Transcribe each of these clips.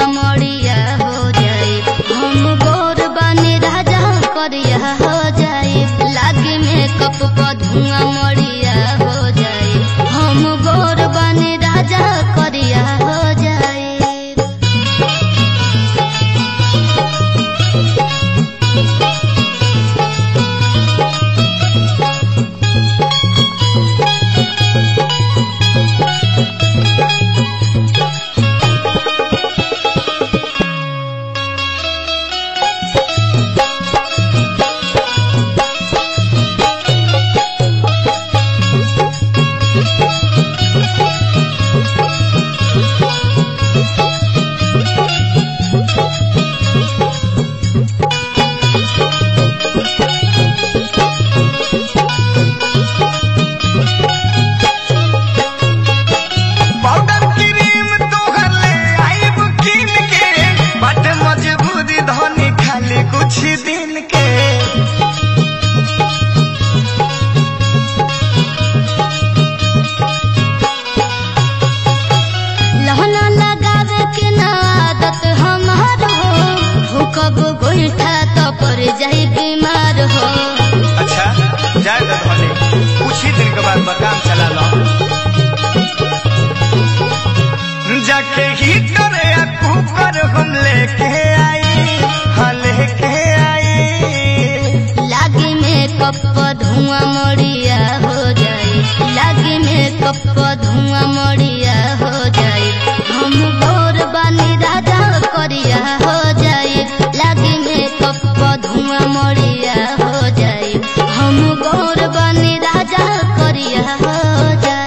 धुआं मड़िया हो जाए हम गोर बने राजा करिया हो जाए लागे में कप पर धुआं मड़िया हो जाए हम गोर बने राजा करिया हो जाए पाउडर क्रीम तोहर ले आइब कीन के बट मजबूरी धनी खाली कुछ दिन के लहना लगावे के ना आदत हमार हो भूकब गोईठा तो पर जाई बीमार हो अच्छा जाए तो धनी कुछ ही दिन के बाद मकान चला लो जाके ही करे आ कुकर हम लेके आई हाँ लेके आई लागे में कप धुआं मड़िया हो जाए लागे में कप धुआं मड़िया हो जाए हम गोर बानी राजा करिया हो जाए लागे में कप धुआं मड़िया हो जाए हम गोर बानी राजा करिया हो जाए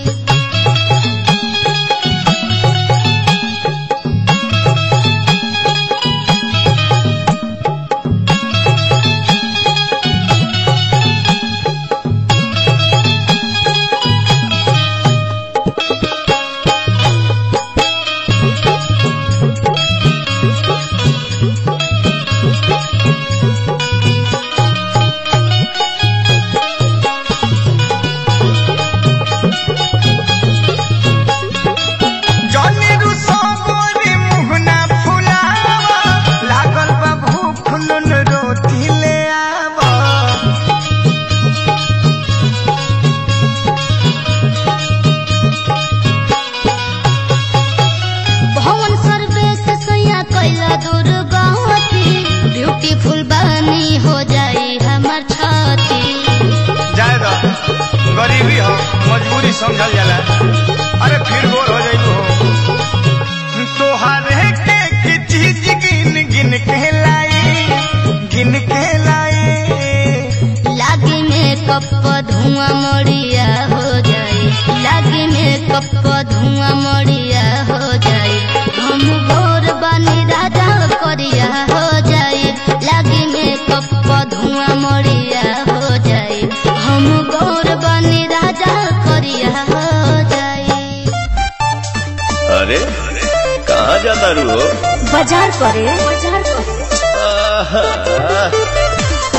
जनी रुसो गोरी मुहना फुलावा लागल बा भूख नुन रोटी ले आवा भवन सर्वेश सैया कैला दुर्गति ब्यूटीफुल बानी हो जाई हमर छाती जाए दो गरीबी हो मजबूरी समझल जाला अरे फिर गोर हो जाई हो तोहारे के की चीज गिन गिन के लाई गिन के लाई लागे में कप धुआं मड़िया हो जाए लागे में कप धुआं मड़िया हो जाए हम गोर बानी राजा करिया हो जाए लागे में कप धुआं मड़िया हो जाए हम गोर बानी राजा करिया हो जाए अरे कहाँ जाता रू हो बाजार करे बाजार करे आहा,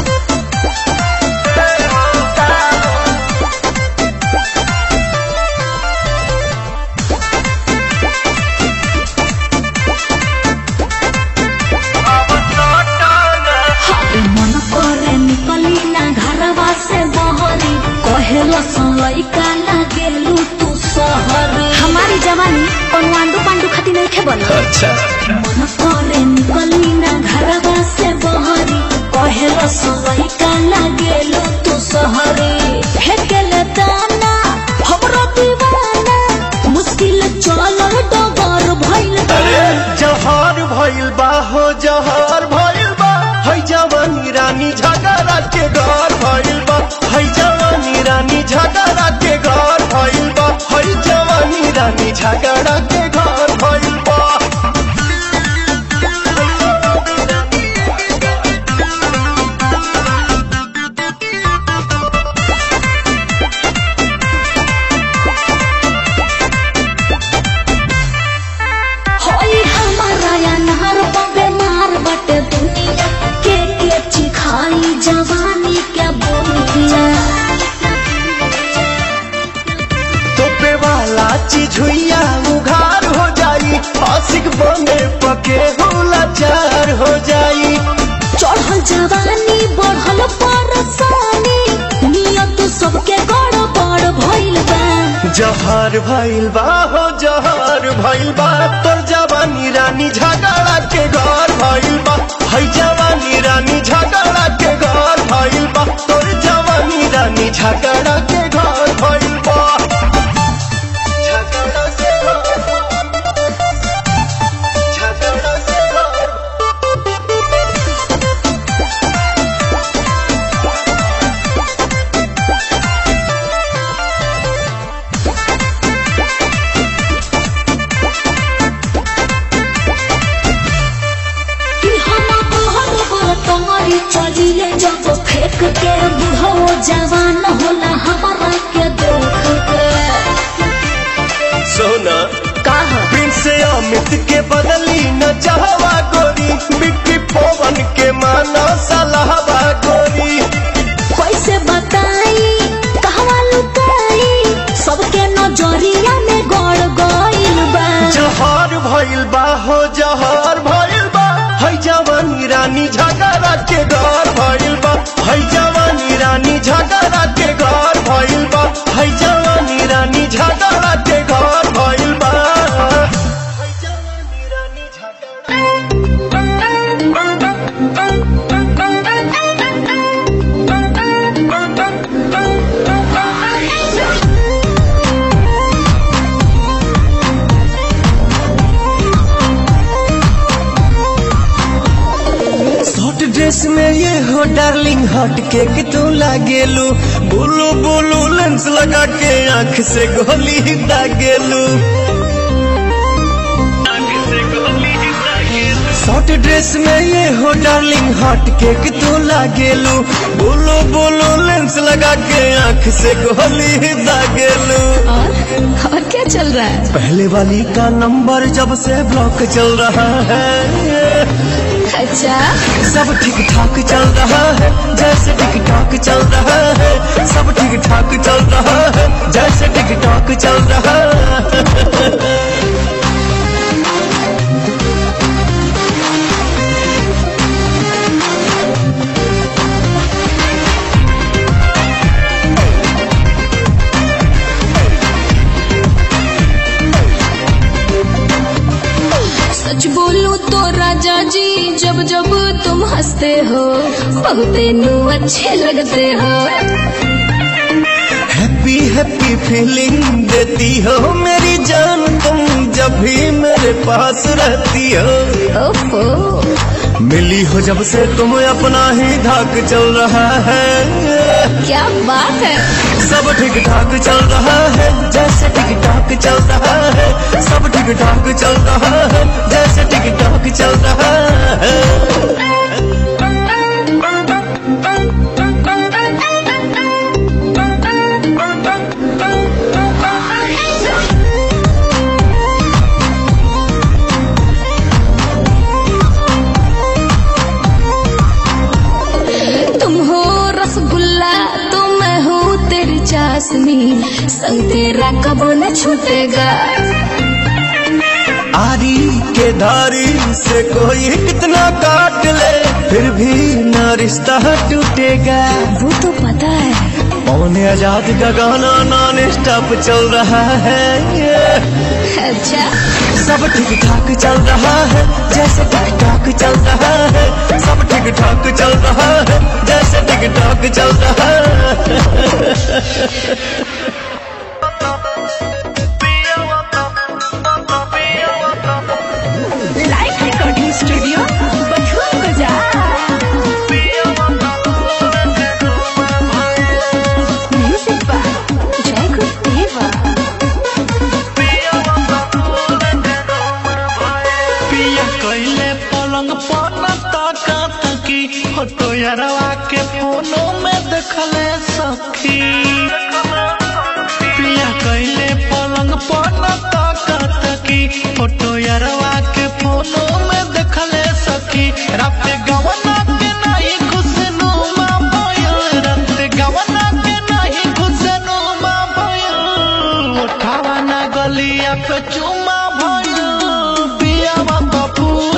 मन करे निकली ना घरवा से बहरी कहेला लइका लागेलू तू सहरी हमारी जवानी पनवांडू पांडू खाती नहीं खे बना अच्छा मन करे निकली ना घरवा से बहरी कहेला लइका लागेलू तू सहरी फेकेले दाना हमरो दीवाना मुश्किल चलल डगर भइल अरे जहर भइल बा हो जहर भइल बा है जवानी रानी झगड़ा के घर भइल बा है जवानी रानी झगड़ा के घर भइल बा है जवानी रानी झगड़ा के घर भइल बा होई हमारा या नहर बबे मार बटे दुनिया के के चिखाई जवानी के बोलिया तोपे वाला चीज हुइया उघार पके लाचार हो जाई चढ़ल जवानी बढ़ल परसानी नियत सबके गड़बड़ भइल बा जहर भइल बा हो जहर भइल बा तोर जवानी रानी झगड़ा के घर भइल बा है जवानी रानी झगड़ा के घर भइल बा तोर जवानी रानी झगड़ा के घर भइल बा झगड़ा के घर झगड़ा के घर कि हम कहल पर तोहरी चलिले जब फेंक के बुढ़ो जवान होला हमारा के देख के सोना कहा प्रिंस अमित के बदली न चाहवा गोरी बिक्की पवन के माना सलाहवा गोरी कैसे बताई कहवा लुकाई सबके नजरिया में गड़ गइल बा जहर भइल बा हो जहर भइल बा है जवानी रानी झगड़ा के घर भइल बा है जवानी रानी झगड़ा के घर भइल बा है जवानी रानी झगड़ा के घर भइल बा है जवानी रानी झगड़ा शॉर्ट ड्रेस में ये हो डार्लिंग हट के कि तू लागेलू बोलो बोलो लेंस लगा के आंख से गोली दागेलू शॉर्ट ड्रेस में ये हो डार्लिंग हट के कि तू लागेलू बोलो बोलो लेंस लगा के आंख से गोली दागेलू और और क्या चल रहा है पहले वाली का नंबर जब से ब्लॉक चल रहा है अच्छा सब ठीक ठाक चल रहा है जैसे टिक टॉक चल रहा है सब ठीक ठाक चल रहा है जैसे टिक टॉक चल रहा है सच बोलूं तो राजा जी जब जब तुम हंसते हो बहुते नू अच्छे लगते हो हैप्पी हैप्पी फीलिंग देती हो मेरी जान तुम जब भी मेरे पास रहती हो ओफो मिली हो जब से तुम अपना ही धाक चल रहा है क्या बात है सब ठीक ठाक चल रहा है जैसे टिक टॉक चल रहा है सब ठीक ठाक चल रहा है जैसे टिक टॉक चल रहा है तुम हो रसगुल्ला तो मैं हूँ तेरी चाशनी संग तेरा कबो न छूटेगा आरी के धारी से कोई कितना काट ले फिर भी न रिश्ता टूटेगा वो तो पता है पौने आजाद का गाना नॉन स्टॉप चल रहा है अच्छा सब ठीक ठाक चल रहा है जैसे टिक टॉक चल रहा है सब ठीक ठाक चल रहा है जैसे टिक टॉक चल रहा है लाइव रिकॉर्डिंग स्टूडियो बथुआ बाजार म्यूजिक बाय जय गुरुदेवा पिया कैले पलंग पर ताका तकी फोटो यारवा के फोनो में देखले सखी पिया कैले पलंग पर ताका तकी फोटो यारवा के फोनो में देखले सखी रात गवना के नहीं खुशनुमा भयल रात गवना के नहीं खुशनुमा भयल उठावा ना गलिया पे चुमा भयल पिया बाबा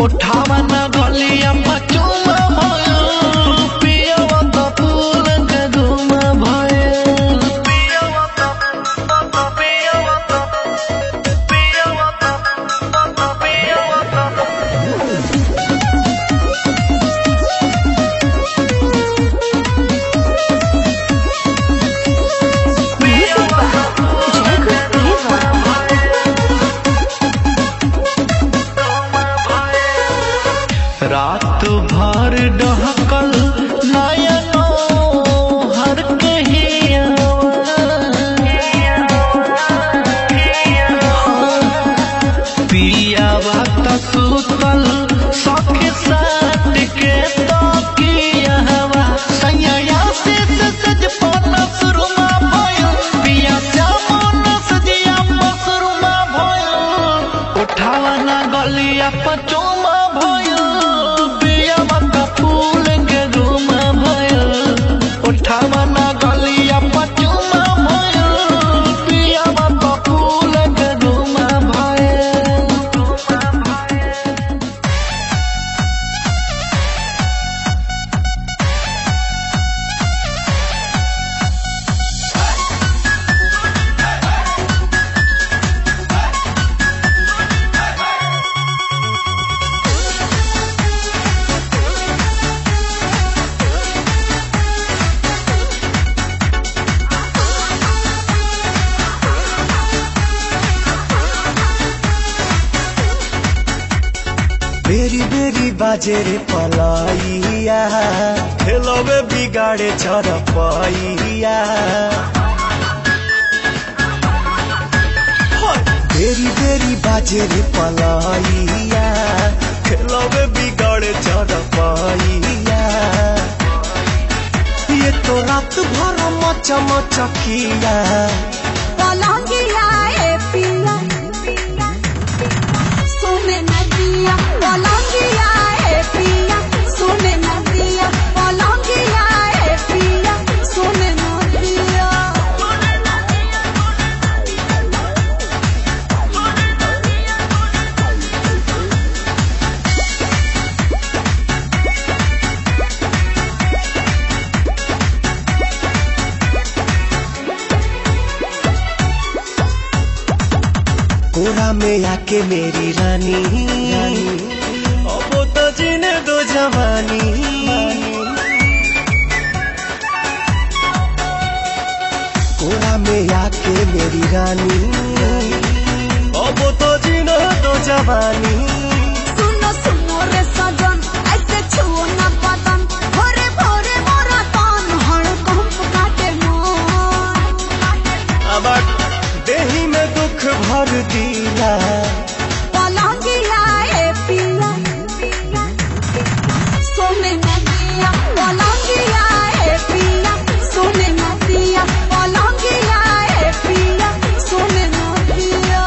उठावा न गलिया पचुमा भयो पियवा त फूल के धुमा भयो पियवा त पियवा त पियवा त पियवा त रात भर डहकल नयनो हर पिया बात सुतल सख साट के तो किया हवा सैया से सज पन सुरमा भयो पिया जामुन सजिया मसरुमा भयो उठावा ना गलिया पचोमा भयो पिया मत फूल के रूमा भयो उठावा ना गलिया पचोमा भयो पिया मत फूल के रूमा भयो बेरी बेरी बाजे रे पलाइया खेलवे बिगाड़े चरपैया बेरी बेरी बाजे रे पलाइया खेलवे बिगाड़े चरपैया ये तो रात भर मच मचकिया पलंगिया ए पिया सोने नदिया पलंगिया ए पिया सोने नदिया पलंगिया ए पिया सोने नदिया कोरा में आके मेरी रानी अब तो जीने दो जवानी कोरा में आके मेरी रानी अब तो जीने दो जवानी सुनो सुनो रे सजन ऐसे छुओ ना बदन भोरे भोरे मोरा तन हड़कंप काटे मन अब देही में दुख भर दिया पलंगिया ए पिया सोने नदिया पलंगिया ए पिया सोने नदिया पलंगिया ए पिया सोने नदिया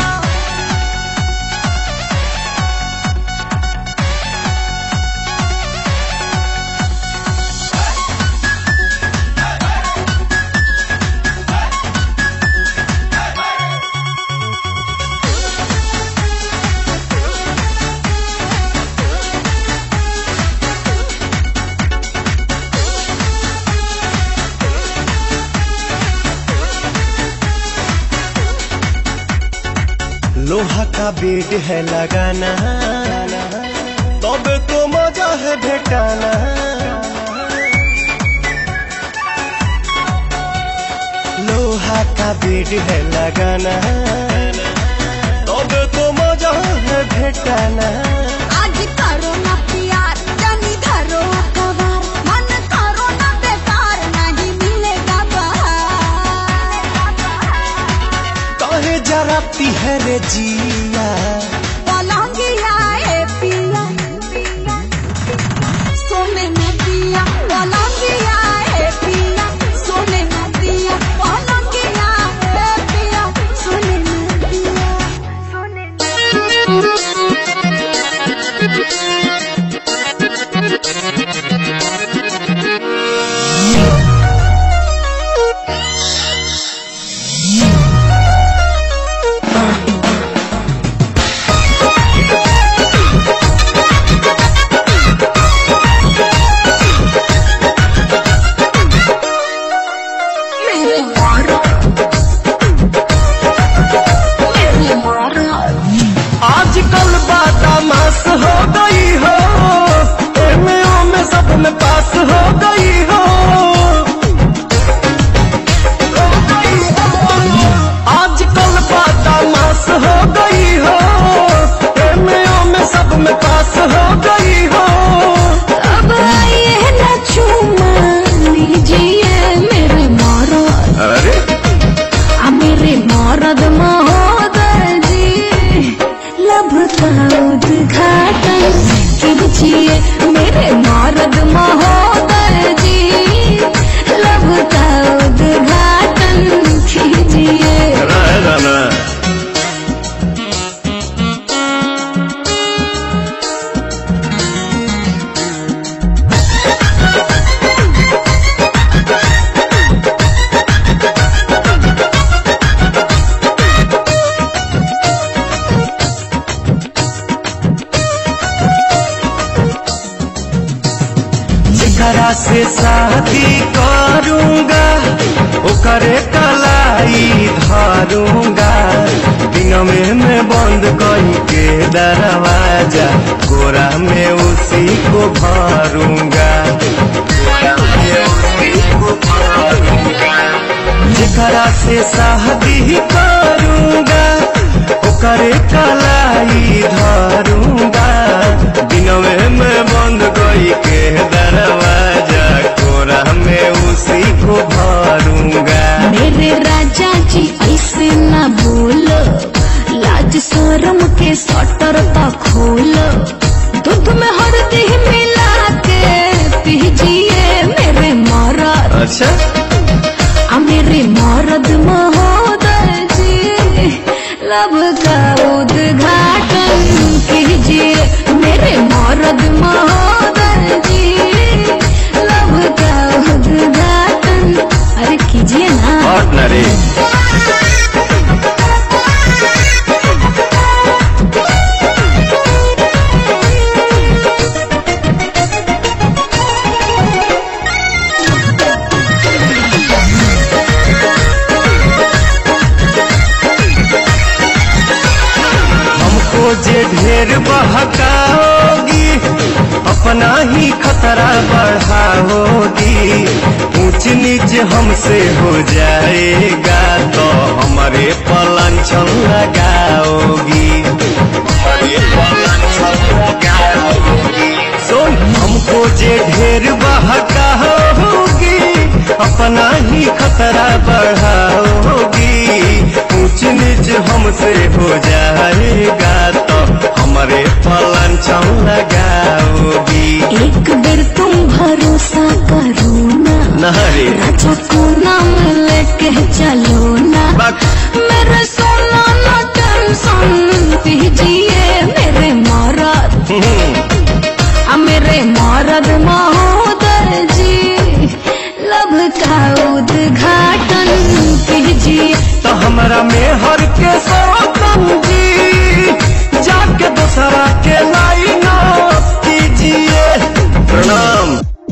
लोहा का बेड है लगाना तब तो मजा है भेटाना लोहा का बेड है लगाना तब तो मजा है भेटाना आज करो ना प्यार जानी धरो कवार मन करो ना बेकार नहीं मिलेगा बाहर काहे जराती है रे जिया पलंगिया ए पिया सोने नदिया पलंगिया ए पिया सोने नदिया पलंगिया ए पिया सोने नदिया सोने कीजिए मेरे नारद महोदय जी लब का उद्घाटन कीजिए रहेगा ना जेकरा से शादी करूंगा ओकरे कलाई धरूंगा दिन में मैं बंद कही के दरवाजा गोरा में उसी को भरूंगा गोरा में उसी को भरूंगा जेकरा से शादी करूंगा ओकरे कलाई धरूंगा दिन में मैं बंद गई के दरवाजा कोरा में उसी को भरूंगा मेरे राजा जी ऐसे न बोलो लाज शरम के सटर तो खोलो दूध में हल्दी मिला के पीजिए मेरे मरद अच्छा आ मेरे मरद महोदय जी लब का उद्घाटन कीजिए मेरे मरद महोदय जी लब का उद्घाटन अरे कीजिए ना और न रे हमको जे ढेर बहकाओगी अपना ही खतरा बढ़ाओगी ऊंच नीच हमसे हो जाएगा तो हमारे पलंछन लगाओगी हमारे पलंछन लगाओगी सुन हमको जे ढेर बहकाओगी अपना ही खतरा बढ़ाओगी ऊंच नीच हमसे हो जाएगा तो हमारे पलंछन लगाओगी एक बेर तुम भरोसा करो ना नहरे राजा को नाम लेके चलो ना बात मेरे सोना ना टेंशन पीजिए मेरे मरद आ मेरे मरद महोदय जी लब का उद्घाटन कीजिए तो हमारा मेहर के सौतम जी जाके दूसरा के लाइन कीजिए प्रणाम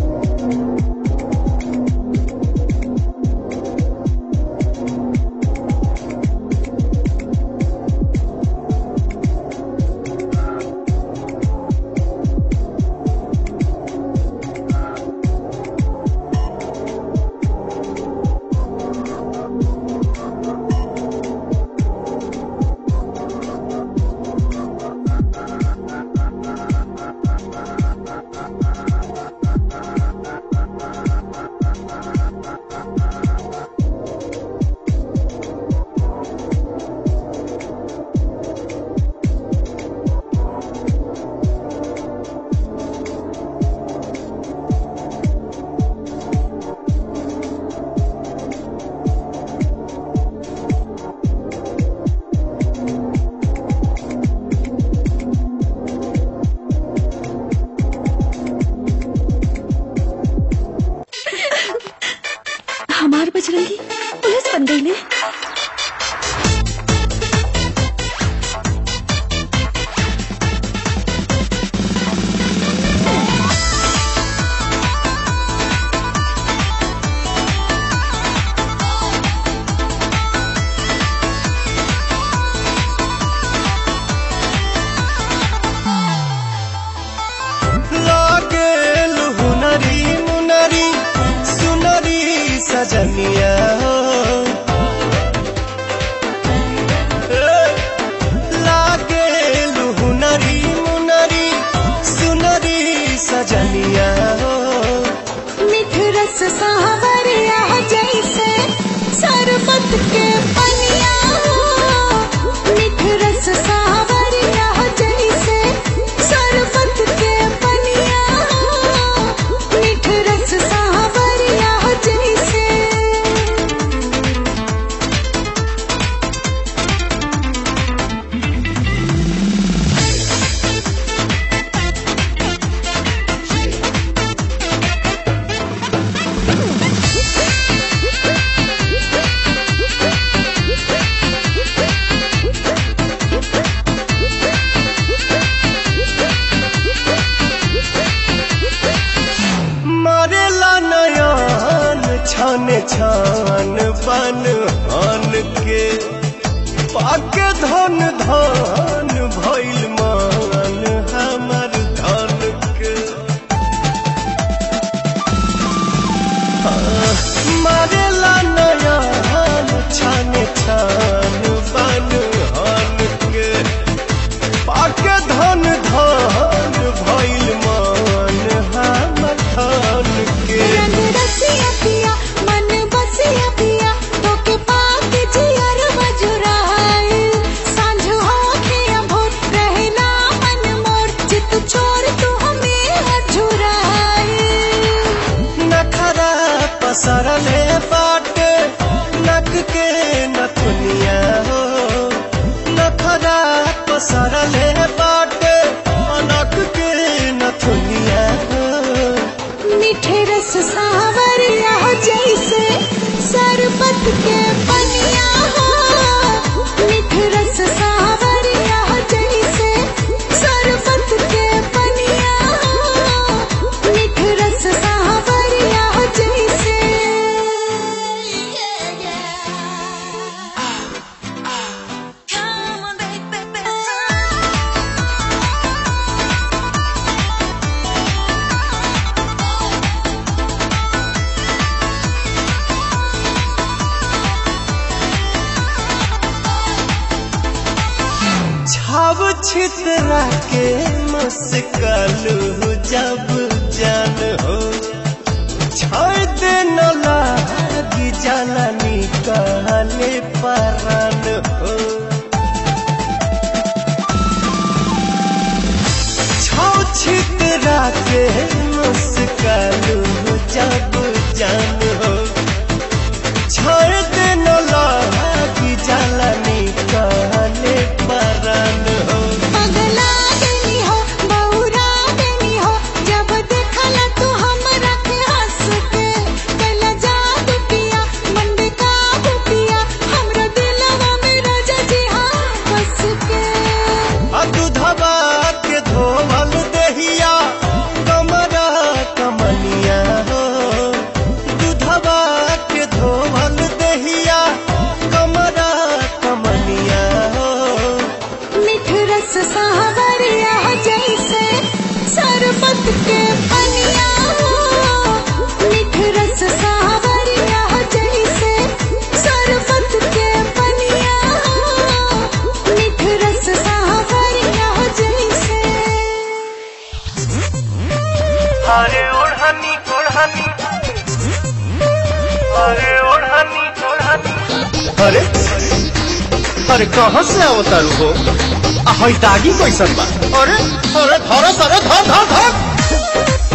हमार बजरंगी पुलिस बन गई ने लागे हुनरी मुनरी सुनरी सजनिया लागे हुनरी मुनरी सुनरी सजनिया मिठरस सावरिया जैसे सरबत के पनिया मिठरस सावरिया जैसे सरबत के पनिया छान बन हन के पाके धन धन भइल मान हमर धन के हाँ, मारेला नयन छान छान बन हन के पाके धन धन भइल मान हमर धन के रंग रसिया पिया मन बसिया पिया तोके पाक जियर मजुराए सांझ हो के भोर रहना मन मोर चित चोर तू हमें अझुराए नखरा पसरले बाटे नक के नथुनिया हो नखरा पसरले बाटे नक के नथुनिया हो मीठे रस सावरिया हो जैसे शरबत के पनिया हो मीठे रस सावरिया हो जैसे शरबत के पनिया हो मीठे रस सावरिया हो जैसे Come on, baby. छाव छितरा के मुस्कलू जब जान हो छाय दे न लागी जाला निकाले परान हो छाव छितरा के मुस्कलू जब जान हो छाय दे न लागी जाला निकाले परान हो पगला देनी हो बहुरा देनी हो जब देखला तू हमरा के हंस के कैला जादू किया मन में काबू किया हमरा दिलवा में राजा जी हाँ बस के आ दूधवा के धोवल दहिया कमरा कमनिया हो दूधवा के धोवल दहिया कमरा कमनिया हो मिठ रस सावरिया हो जैसे शरबत के पनिया हो मिठ रस सावरिया हो जैसे शरबत के पनिया हो मिठ रस सावरिया हो जैसे अरे ओढ़नी ओढ़नी अरे ओढ़नी ओढ़नी अरे अरे कहाँ से अवतारू हो आ हई दागी कैसन बा अरे अरे धर धर धर धर धर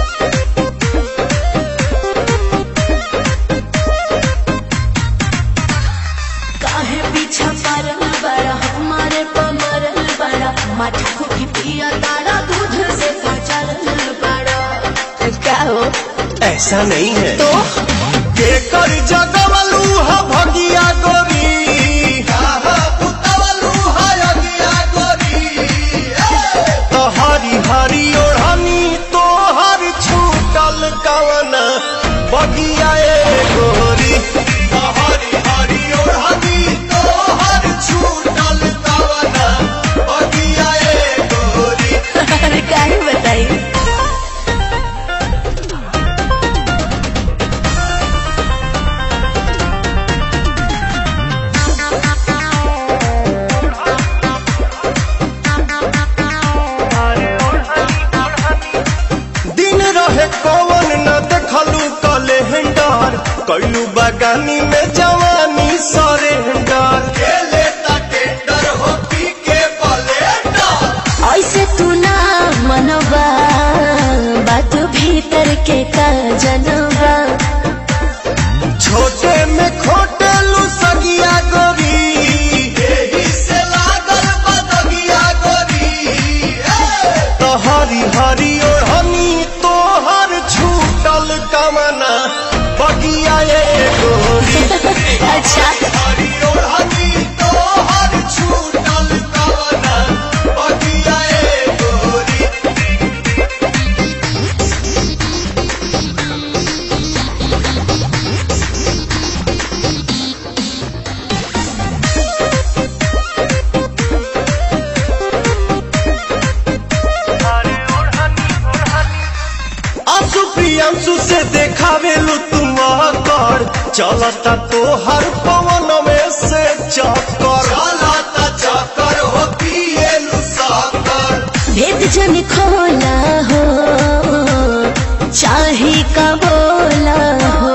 काहे पीछा परल बड़ा हमारे पमरल बड़ा मटकू की पिया तारा दूध से फचल बड़ा क्या हो ऐसा नहीं है तो के कर जगवलू ह भगिया गोरी तो हरी हरी ओढ़नी तो हर छूटल कवना बगिया ए गोरी तो हरी हरी ओढ़नी तो हर छूटल कवना बगिया ए गोरी अरे काहे बताई दिन रहे कौन न देखलू कैलेंडर कैलू बगानी में जवानी सरेंडर खेले टेंडर हो पी के बलेंडर ऐसे तू ना मनोबा बात भीतर के का जनबा छोटे में खोटेलू सगिया गोरी एही से लागल बदगिया गोरी तो हरी हरी ओढ़नी तोहर छूटल कमना बगिया ए गोरी अच्छा हरी ओढ़नी तोहर छूटल कमना बगिया ए गोरी प्रियांशु से देखावेलू तुम कर चलता तो हर पवन में से चक्कर चलता चक्कर हो पिएलू साकर भेद जन खोला हो चाहे का बोला हो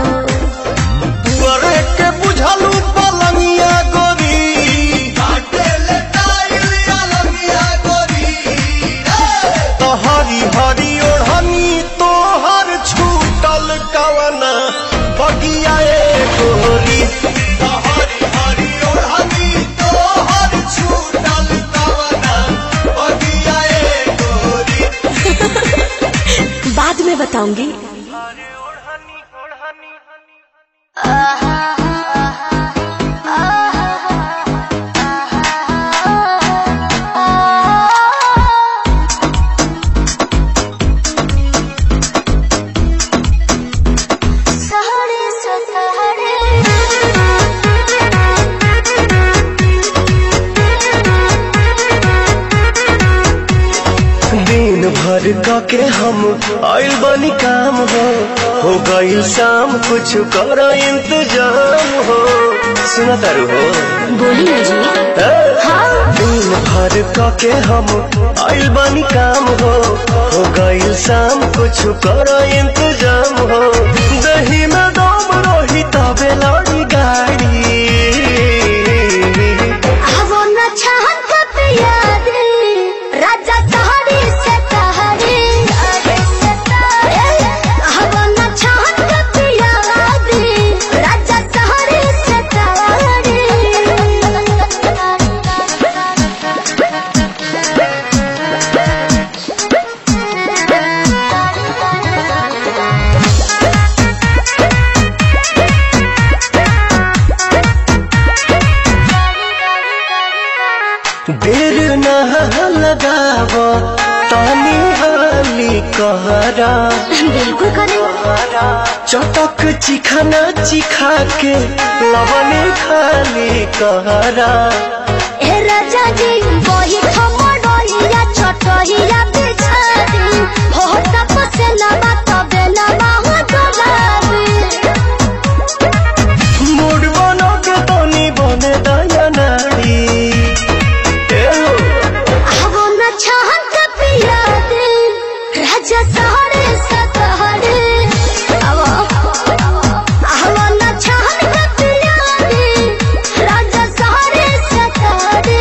करे के बुझलू पलंगिया गोरी काटेले टाइलिया लंगिया गोरी तो हरी हरी ओढ़नी तोहर छूटल कवना बगिया ए गोरी तो हरी हरी ओढ़नी तोहर छूटल कवना बगिया ए गोरी बाद में बताऊंगी दिन भर क के हम आइल बनी काम हो हो गई शाम कुछ कर इंतजाम हो सुना तारू हो बोलिए जी ए? दिन भर क के हम आइल बनी काम हो हो गई शाम कुछ कर इंतजाम हो दही में दम रही तबे लड़ी गाड़ी वो न चाहत कब याद राजा तहरी से तहरी वो न चाहत कब याद राजा तहरी से देर न लगाव तानी हाली कहरा बिल्कुल करें चटक चिखाना चिखा के लवने खाली कहरा ए राजा जी वही खमड़ोइया छोटोइया बिछा दी हो तपसे लबा तबे लबा हो गुलाबी मूड बनो के तनी बने दया नारी ए हो, वो न चाहत पिया दे राजा सहरे सतहरे आवो वो न चाहत पिया दे राजा सहरे सतहरे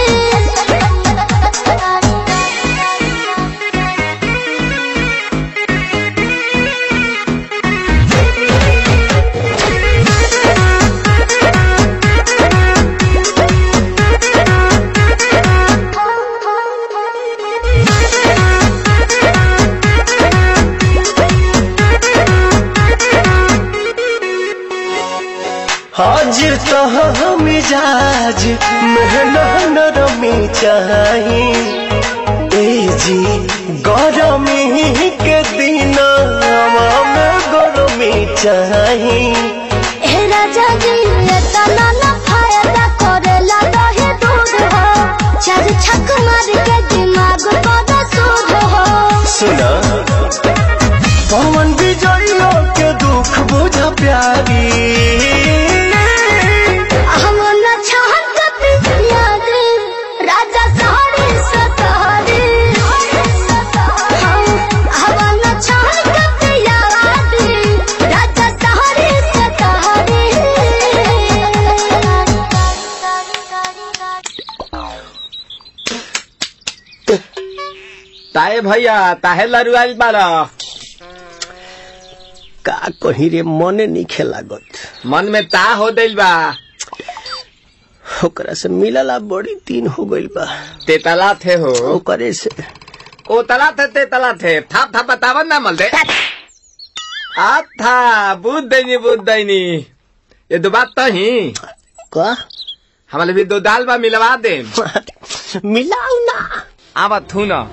आज तो मिजाज मेहना नरमी चाही ए जी गरमी के दिन में गरमी चाही ए राजा जी ये तना ना फायदा करेला रहे दूध हो चार छक मार के दिमाग बड़ा सूद हो सुना पवन विजयो के दुख बुझा प्यारी हम न चाहत पिया दे राजा सहरे सतहरे हम न चाहत पिया दे राजा सहरे सतहरे ताए भैया ताहे लरुआल बारा का कही रे मने नहीं लागत मन में ता हो दिल बा ओकरा से मिलला बड़ी दिन हो गइल बा तेतला थे हो ओकरे से ओ तला थे तेतला थे थाप थाप बतावन ना मल दे आ था बुद्ध दैनी बुद्ध दैनी ये दो बात तो ही का हमारे भी दो दाल बा मिलवा दे मिलाऊ ना आवा थू ना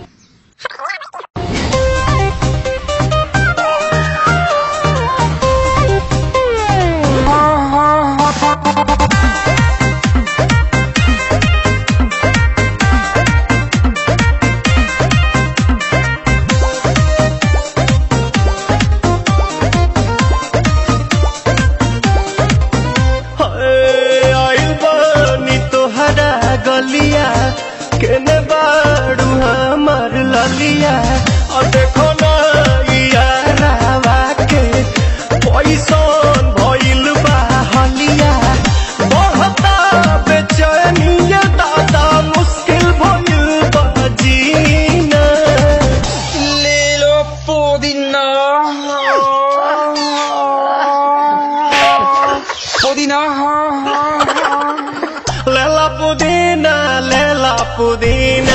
पुदीना पुदीना लेला पुदीना लेला पुदीना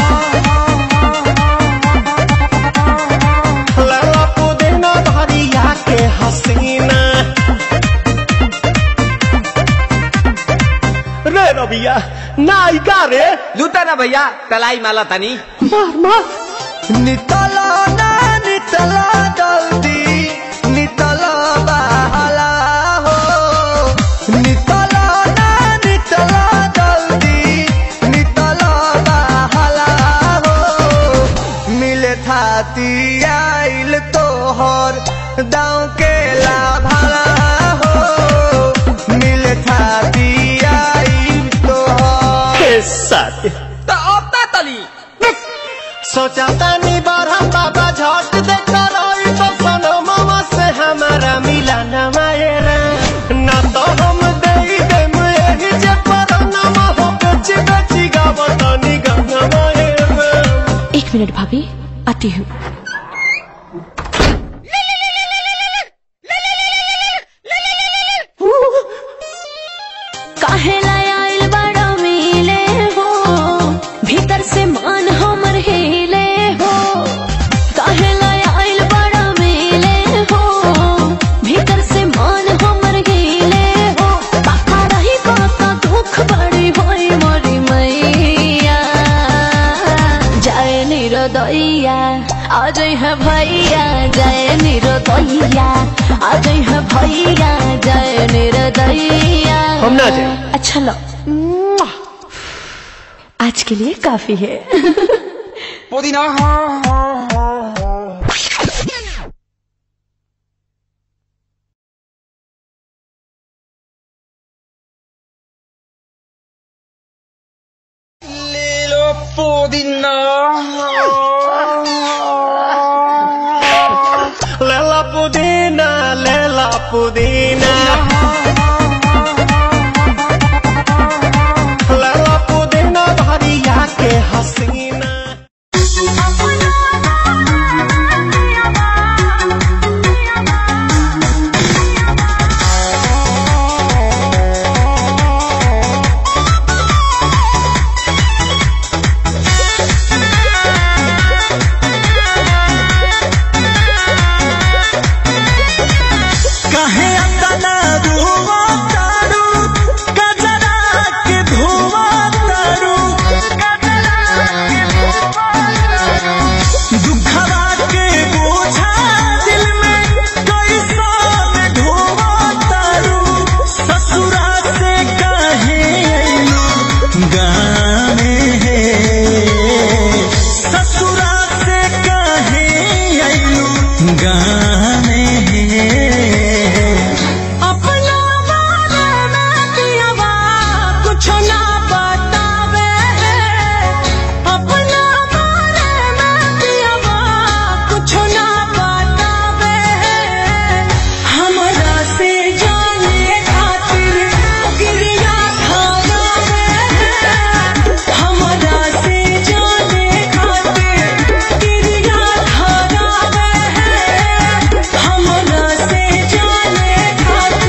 लेला पुदीना धरिया के हसीना रे रबिया नायिका रे लूटा ना भैया तलाई माला तनी मार मार नितला ना नितला जल्दी नितला बहला हो नितला ना नितला जल्दी नितला बहला हो मिले थाती आइल तोहर दाँव के लाभला हो मिले थाती आइल तोहर साथी तो अब ता तली सोचा तानी बारह बाबा झट देखा रही तो सनो मामा से हमारा मिला न मायरा ना तो हम दे देम यही जे पर नामा हो बेची बेची गावतानी गंगा मायरा एक मिनट भाभी आती हूँ काहे लाय आइल बड़ा मिले हो भीतर से मान हमर हिले हो काहे लाय आइल बड़ा मिले हो भीतर से मान हमर हिले हो बाका रही बाका दुख बड़ी होई मोरी मैया जय निरोदैया आज है भैया जय निरोदैया आज है भैया जय निरोदैया हम ना जाएं। अच्छा लो आज के लिए काफी है पुदीना ले लो पुदीना लेला पुदीना लेला पुदीना लेला पुदीना भरिया के हसीना कहे अतना रुआ तारू गजरा के धुआ तारू दुखवा के बोझा दिल में कैसा ढोवा तारू ससुरा से कहे अइलू गाने ससुरा से कहे अइलू गाने अपना बारे में पियवा कुछ ना बतावे अपना बारे में पियवा कुछ ना बतावे हमरा से जाने खातिर गिरिया खाना में हमरा से जाने खातिर गिरिया खाना में हमरा से जाने खातिर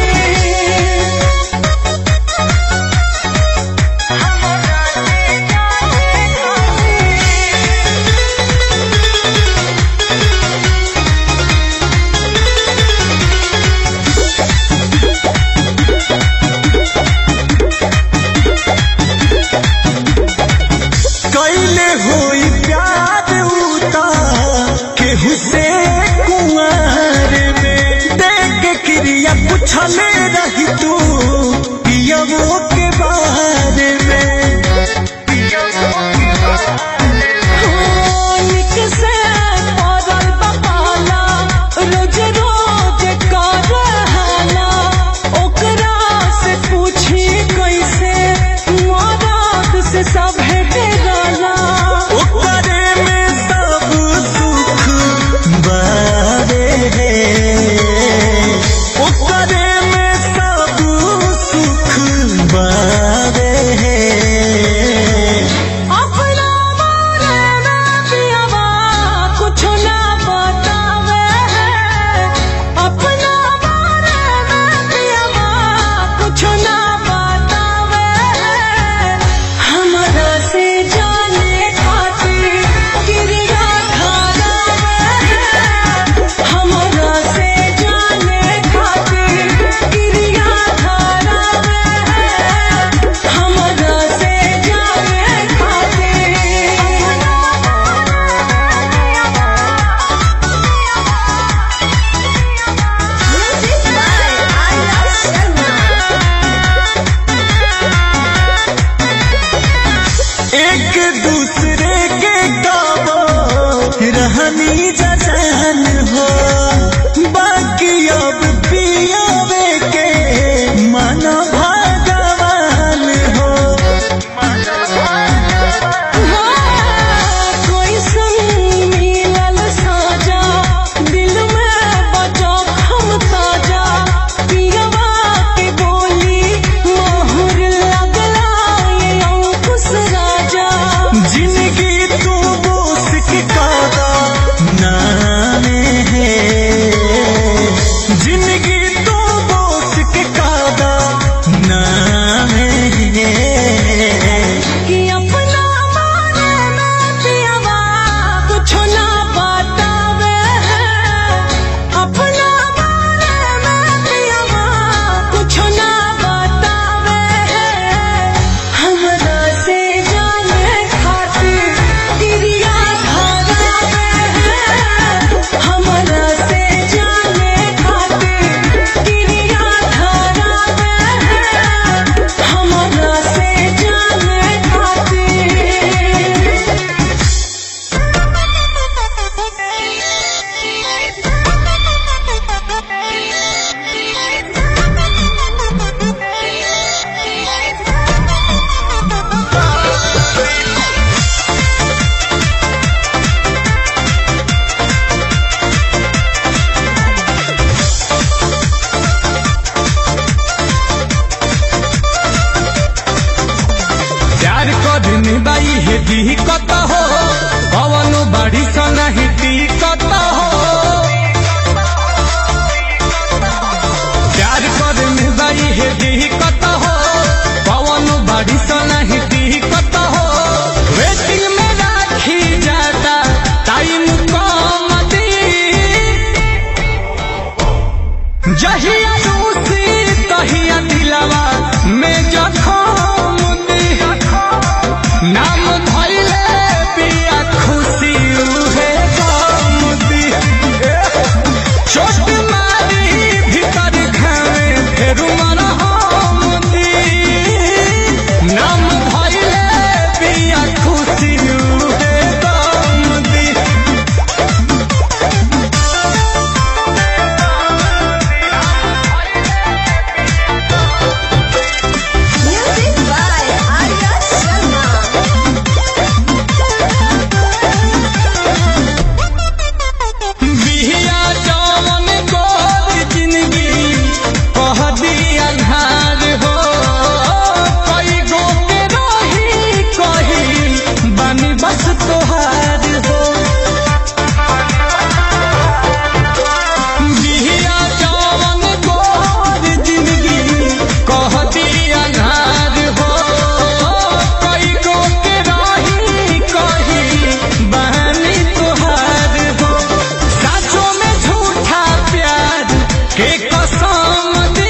कैले होई प्यार उता केहू से कुंवर में देख के क्रिया पूछले रही तू पियवो के बारे में हो, निक से पड़ल बपाला, रोज रोज कर हाला, ओकरा से पूछी कैसे मदद से सब डेराला ओकरे में सब सुख बारे ओकरे में सब सुख बारे जहिया रूसी तहिया दिलवा में जखम दी नाम धइले पिया खुशी उहे गम दी चोट मारी भीतर घावे फेरू मरहम दी नाम धइले पिया खुशी उहे गम दी Music by Arya Sharma. Bihiya जवन गोर जिंदगी कह दिया धार हो कई गो के रही कही बानी बस तोहार हो बिहिया जवन गोर जिंदगी कह दिया धार हो कई गो के रही कही बानी तोहार हो साचों में झूठा प्यार के कसम दी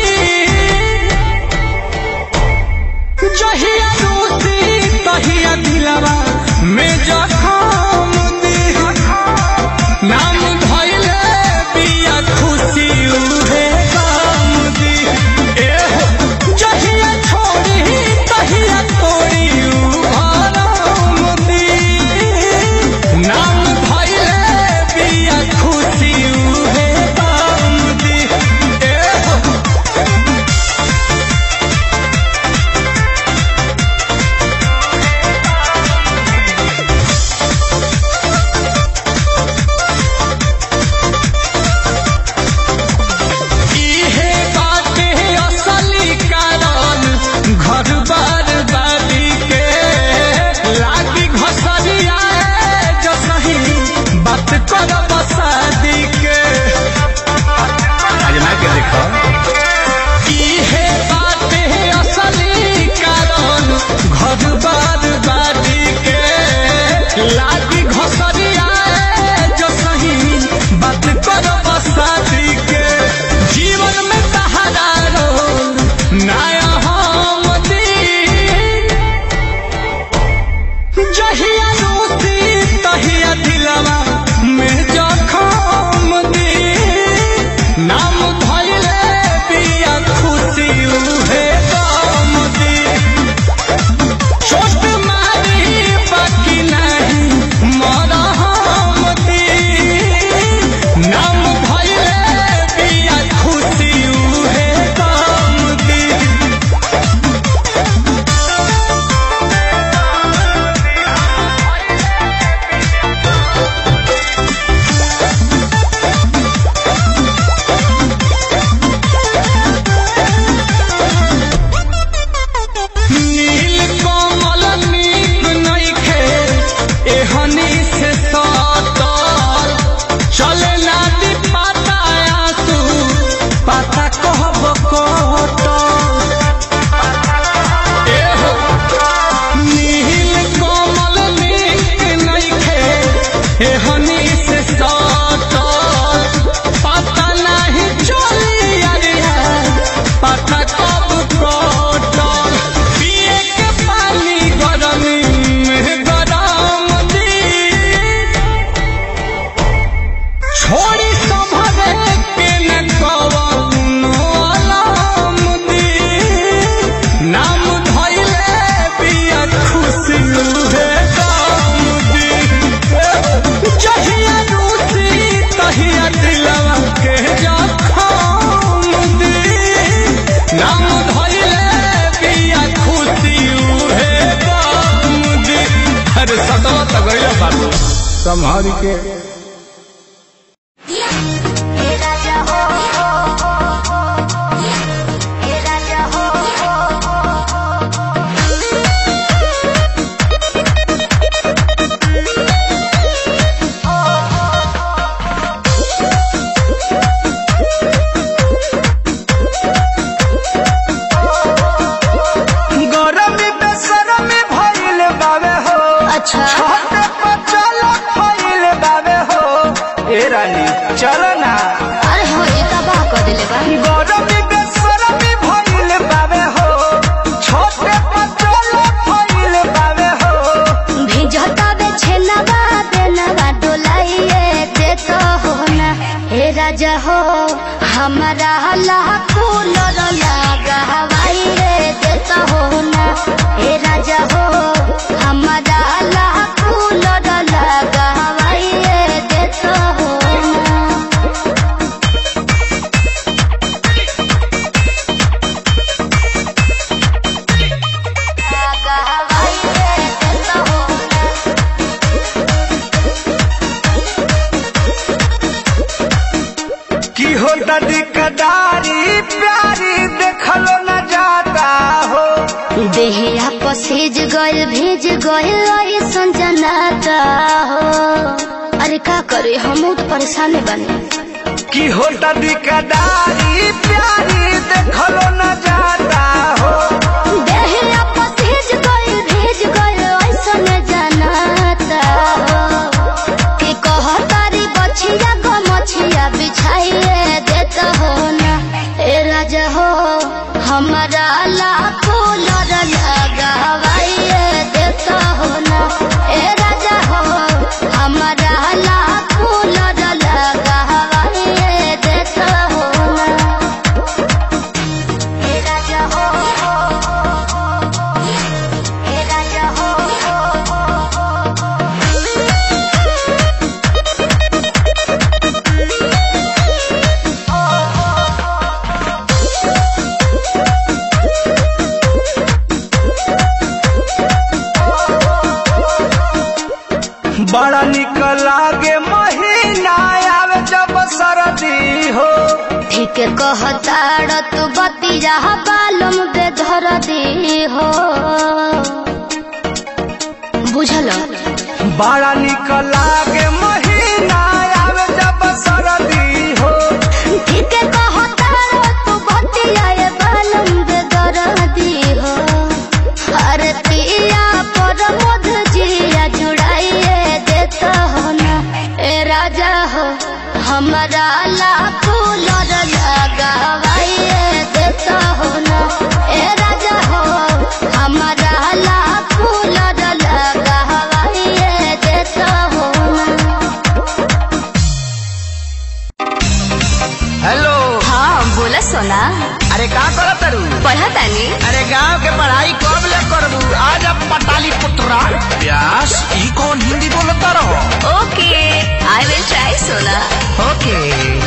जहिया रूसी तहिया दिलवा में जखम दी नाम धइले बिया खुशी उहे काम दी एहो जहिया छोड़ी तहिया तोड़ी उ आराम दी नाम धइले बिया खुशी उहे काम दी एहो इहे बाटे असली कारण घर बार बादी के लागी घसरिया जो सही बात कर बसादी के आजमा के देखो इहे बाटे असली कारण घर बार बादी के लागी घसरिया जो सही बात कर बसादी के जीवन में सहारा रो नया हम दी जहिया रूसी तहिया दिलवा में जखम दी नाम धइले पिया खुशी उहे गम दी चोट मारी बाकी नहीं मरहम दी नाम धइले पिया खुशी उहे गम दी नील कमल नीक नइखे एहनी से सतर चले नादी पाता आंसू पाता कहब कटल एहो नील कमल नीक नइखे एहनी से सतर पता नहीं चली अरिया पता कब कटल पिए के पानी गरमी में गरम दी छोड़ी संभरे के न कवनो अलाम दी नाम धइले पिया खुशी उहे काम दी जहिया रूसी तहिया दिलवा के जखम दी नाम धइले पिया खुशी उहे काम दी अरे सतवा तो गइल बाबू संभाल के गरमी बेसरमी भइल बावे हो अच्छा छोटे पचल भइल बावे हो ए रानी चल ना अरे हो ये का बा कर दिले बा राजा हो हमारा लाखों लर लागा हवाई रे देता हो ना ए राजा हो हमारा लाखों लर लागा हवाई रे देता हो ना लागा हवाई रे देता हो ना की होता दिकदारी प्यारी देखलो न जाता हो देहिया पसेज गइल भेज गइल ऐसन जनाता हो अरे का करे हम तो परेशान बने की होता दिकदारी प्यारी देखलो न जाता हो देहिया पसेज गइल भेज गइल ऐसन जनाता हो के कहतारी बछिया गो मछिया बिछाइए देता हो ना ए राजा हो हमारा लाखों लड़ लगावाइए देता हो ना ए राजा हो हमारा लाखों लड़ लगावाइए देता हो ना ए राजा हो ए राजा हो बड़ा निक लागे महीना आवे जब सरदी हो ठीक कहताड़ तू बतिया बालम दे धर दी हो बुझल बड़ा निक लागे महीना आवे जब सरदी हो ठीक कहताड़ तू बतिया ये बालम दे धर दी हो अरे पिया पर मध जिया जुड़ाइए देता हो ना ए राजा हो हमारा लाखों लड़ लगावाइए देता हो ना ए राजा हो हमारा लाखों लड़ लगावाइए देता हो ना हेलो हाँ बोला सोना अरे का करत तारू पढ़ा तानी अरे गांव के पढ़ाई कब ले करबू आज अब पटाली पुत्रा प्यास ई कौन हिंदी बोलता रहो ओके आई विल ट्राई सोना ओके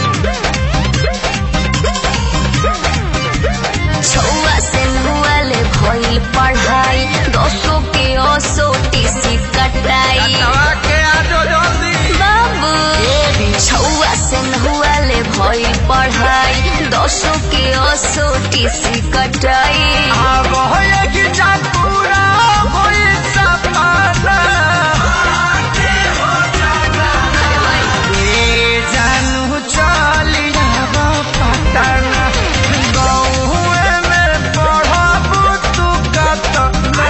छुआ से नुआले भइल पढ़ाई दोस्तों के ओसो टीसी कटाई के आजो जल्दी बाबू छुआ से नुआले भइल पढ़ाई दोस्तों के ओसो टीसी कटाई अब होए कि जान पूरा होई सपना ए जानू चली जाब पटना गौए में पढ़बू तू कतना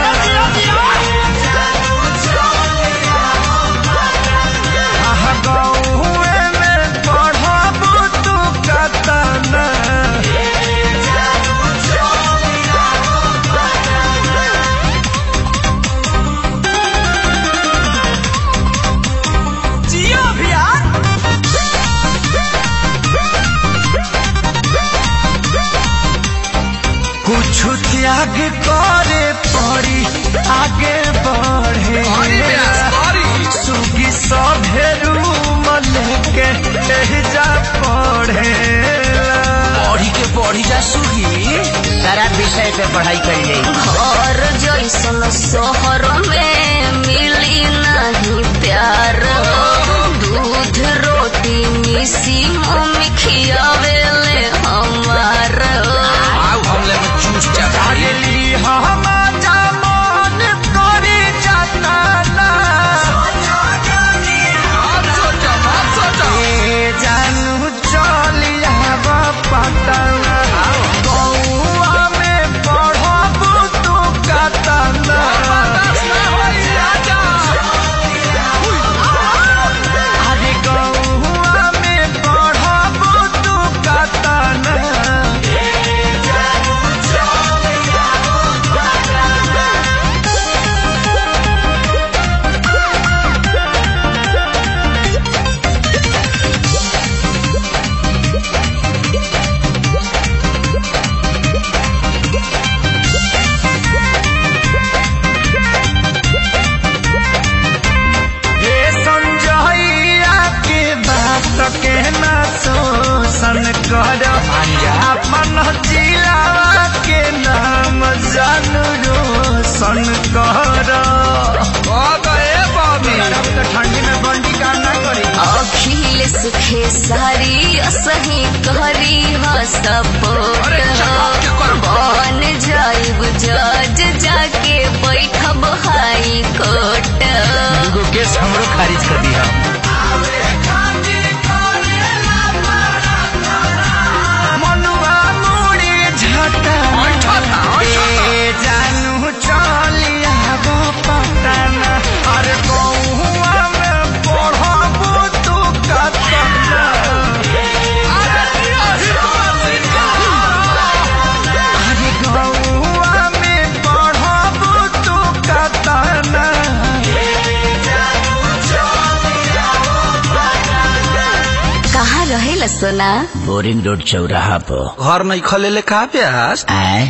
आहा गौए में पढ़बू तू कतना जियो भैया कुछ त्याग करे पड़ी आगे बढ़े सुगी सभे रूम लेके जा पढ़े पढ़ी के पढ़ी जा सुगी सारा विषय पे पढ़ाई करिए घर जैसन शहर में मिली नहीं प्यार दूध रोटी मिसी मम्मी खियावेले हमार आओ हमले में चूस चढ़ा ली हम मन करी जाता ए जानू चलिया पटना गौआ में पढ़बू तू कतना अरे गौआ में पढ़बू तू कर अपन जिला के नाम जानू रोशन कर ठंडी में बंडी काम ना करी अखिल सुखे सारी असही करी हो सपोर्ट बन जाइब जज जाके बैठब हाई कोर्ट दूगो केस हमरो खारिज कर दिया मनुआ मुड़ी झटा ए जानू चलिया गो पटना अरे गौआ में पढ़बू तू कतना अरे गौआ में पढ़बू तू कतना कहाँ रहेला सोना बोरिंग रोड चौराहा पर घर नहीं खले ले कहा प्यास आए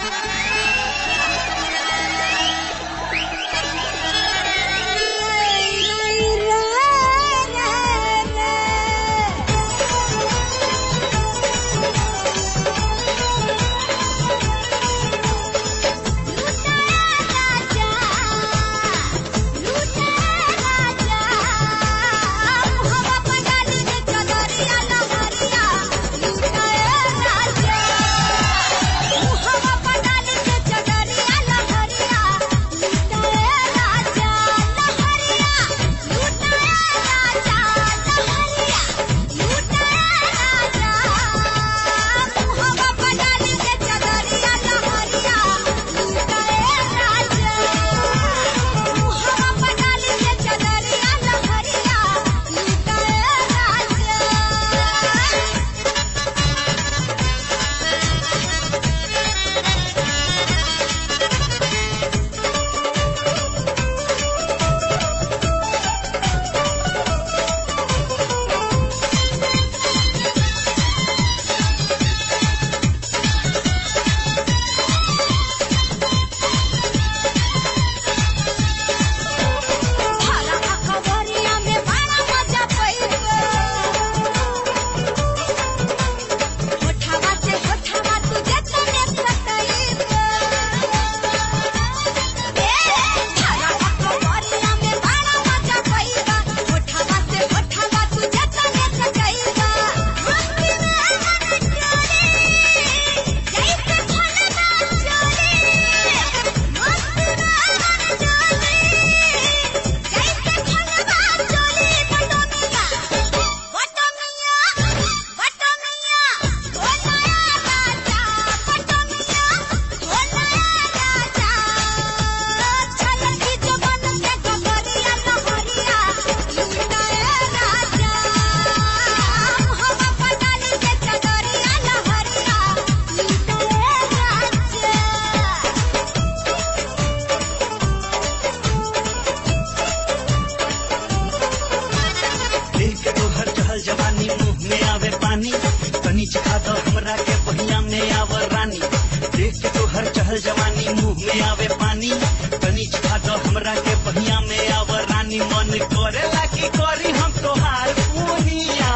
देख के तोहर चहल जवानी मुंह में आवे पानी तनी चखा दो हमरा के पहिया में आवर रानी देख के तोहर चहल जवानी मुंह में आवे पानी तनी चखा दो हमरा के पहिया में आवर रानी मन करेला की करी हम तोहार पूनिया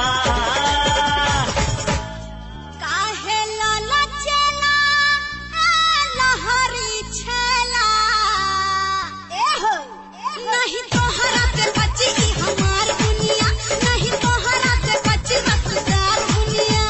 काहे लाला चेला ए लहरी छेला एहो नहीं तोहरा के बची ई हमार दुनिया नहीं तोहरा के बची मकदार दुनिया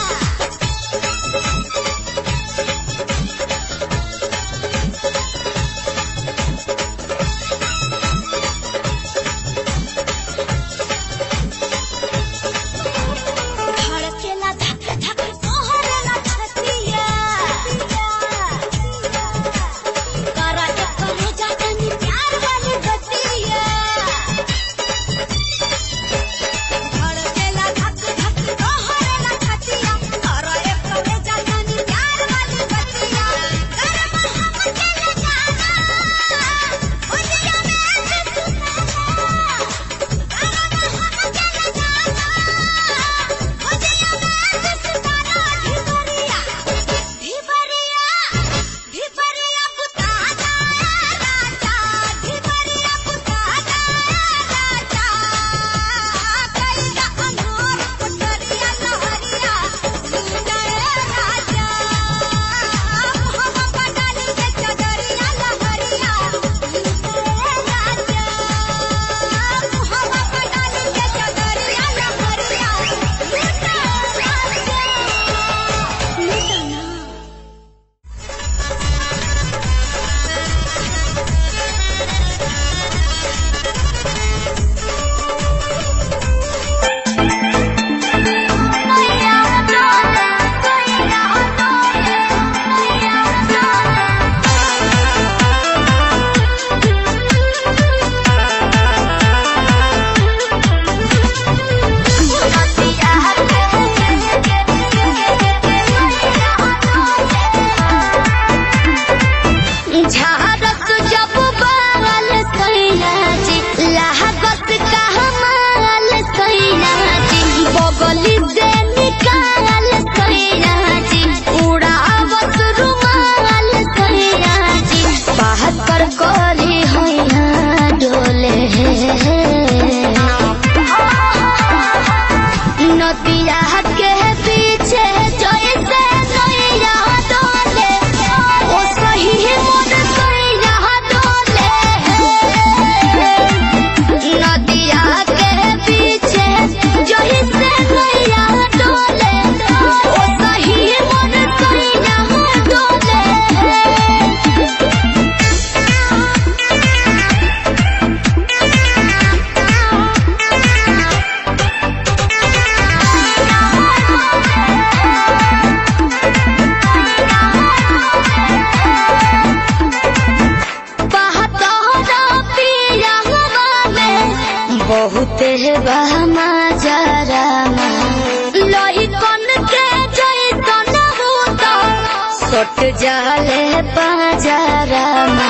सट जाले बाजारा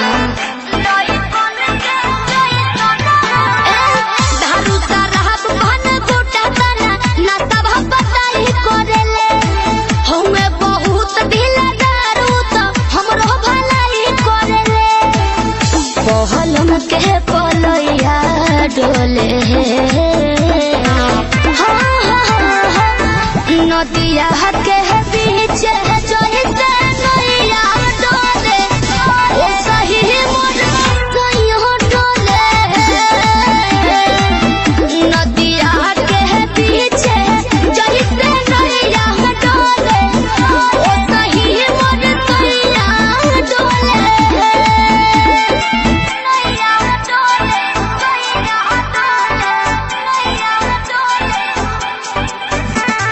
दारू शराब भन गोटा तना ना सब बताई करेले हमे बहुत ढीला दारू तो हमरो भलाई करेले पहलम के पलैया डोले हाँ, हाँ, हाँ, नदिया के बीच जैसे नैया डोले ओ सही मोर कहियो डोले नदिया के बीच जैसे नैया डोले ओ सही मोर कहिया डोले नैया डोले नैया डोले नैया डोले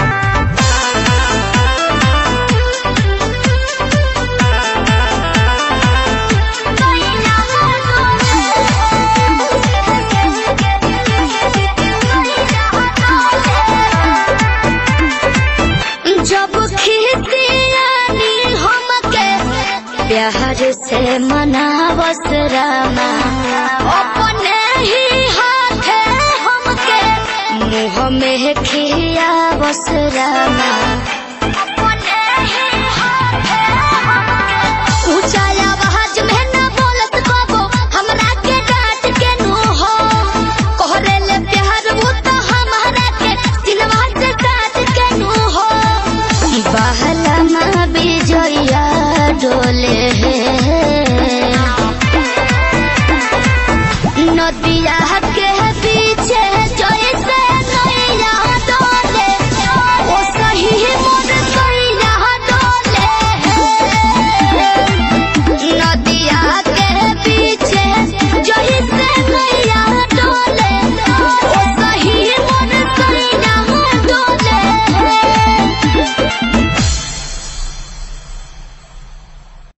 जब खिसियानी हमके प्यार से मनावस रामा अपने ही हाथे हमके मुँह में खियावस रामा अपने ही हाथे हमके ऊंचा आवाज में न बोलत बाबो हमरा के डांट के नु हो कोहरे ले प्यार वो तो हमारा के सिलवा से काट के नु हो बहला माँ बिजया डोले नदिया के पीछे जैसे